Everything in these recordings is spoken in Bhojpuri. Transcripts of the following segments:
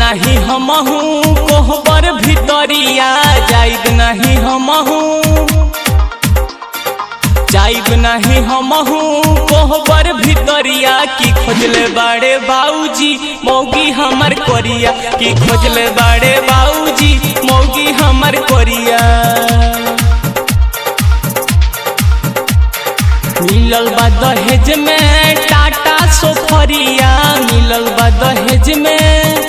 नाही हमहू कोहबर भितरिया जाइब नाही हमहू जाइब नहीं हमहू कोहबर भितरिया की खोजले बाड़े बाऊजी मौगी हमर कोरिया की खोजले बाड़े बाऊजी मौगी हमर कोरिया मिलल बा दहेज में टाटा सोफरिया मिलल बा दहेज में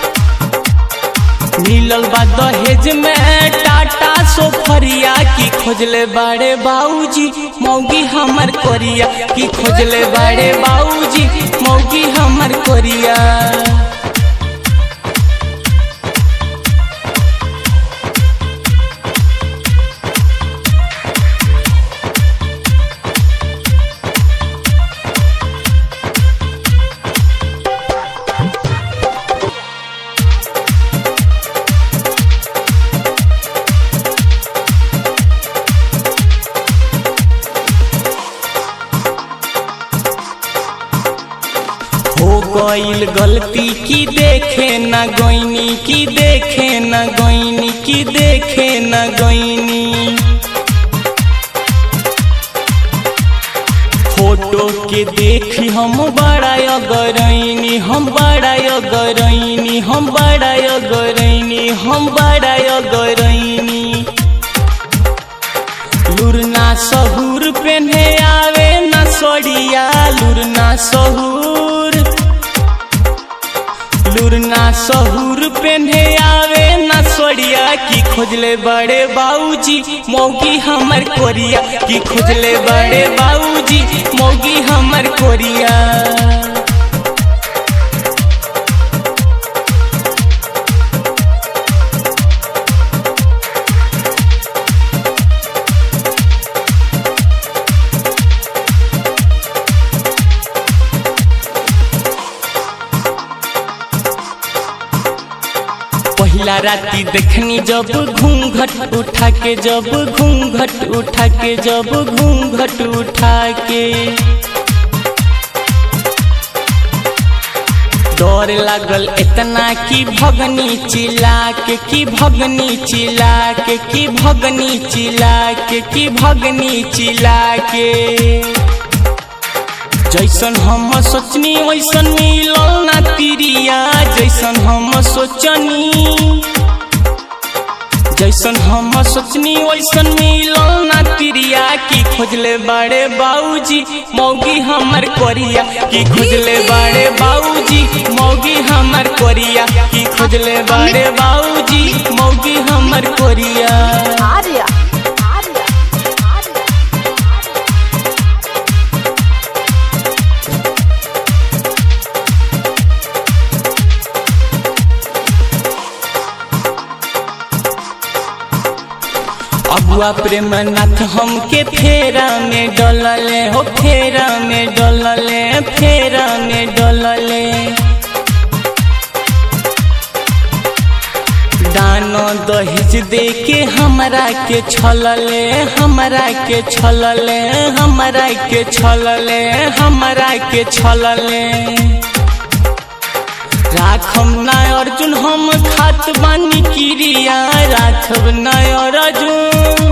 मिलल बा दहेज में टाटा सोफरिया की खोजले बाड़े बाऊजी मौगी हमर कोरिया की खोजले बाड़े बाऊजी मौगी हमर कोरिया हो गईल गलती की देखे न गोइनी की देखे न गोइनी की देखे न गोइनी फोटो के देखी हम बड़ा अगरैनी हम बड़ा अगरैनी हम बड़ा अगरैनी हम बड़ा अगरैनी लुरना सहूर पेन्हे आवे न सोड़िया लुरना सहूर लुरना सहूर पेन्हे आवे न सोड़िया की खोजले बड़े बाऊजी मौगी हमर कोरिया की खोजले बड़े बाऊजी मौगी हमर कोरिया पहिला राती देखनी जब घूंघट उठा के जब घूंघट उठा के जब घूंघट उठा के डर लागल इतना कि भगनी चिल्ला के कि भगनी चिल्ला के कि भगनी चिल्ला के कि भगनी चिल्ला के जैसन हम सोचनी वैसन मिलल ना तिरिया जैसन हम सोचनी जैसन हम सोचनी वैसन मिलल ना तिरिया की खोजले बड़े बाऊजी मौगी हमर कोरिया की खोजले बड़े बाऊजी मौगी हमर कोरिया की खोजले बड़े बाऊजी मौगी हमर कोरिया आर्या आर्या आर्या अबुआ प्रेमनाथ हमके फेरा में डलले हो फेरा में डलले फेरा में डलले दानो दहेज दे के हमरा के छलले हमरा के छलले हमरा के छलले हमरा के छलले राखम ना अर्जुन हम खात बानी क्रिया राखब ना अर्जुन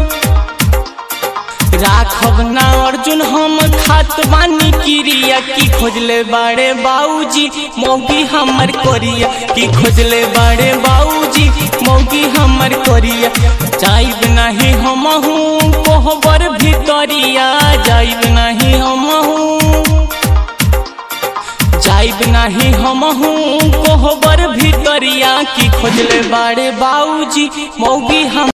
राखब ना अर्जुन हम खात बानी क्रिया की खोजले बाड़े बाऊजी मौगी हमर कोरिया की खोजले बाड़े बाऊजी मौगी हमर कोरिया जाइब नहीं हमहू कोहबर भितरिया जाइब नहीं हमहू जाइब नाही हमहू कोहबर भितरिया की खोजले बाड़े बाऊजी मौगी हम